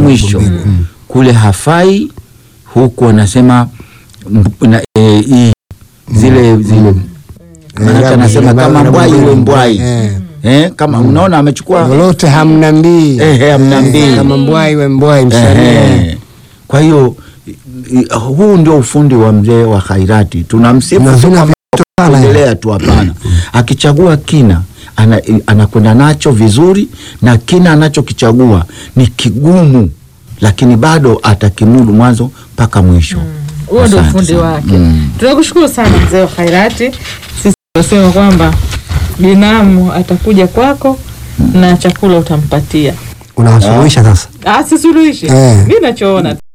mwisho kule hafai, huku wanasema mp- na, eh, hii zile zile maanake Eh, anasema ile kama ba- mbwai iwe mbwai Eh. eh, kama unaona amechukua lolote hamna mbii Eh, eh, hamna mbii. kama mbwai we mbwai msanii Ehe. Kwa hiyo i- i- huu ndio ufundi wa mzee wa Khairati. Tunamsifu Na tu vina kama vitu sana. kuendelea tu, hapana. Akichagua kina ana, anakwenda nacho vizuri, na kina anachokichagua ni kigumu, lakini bado atakimudu mwanzo mpaka mwisho. huo ndio Asante ufundi sana. wake. Mm. Tunakushukuru sana mzee wa Khairati. Sisi tunasema kwamba binamu atakuja kwako na chakula utampatia. unawasuluhisha sasa Ah, sisuluhishi Eh. mi nachoona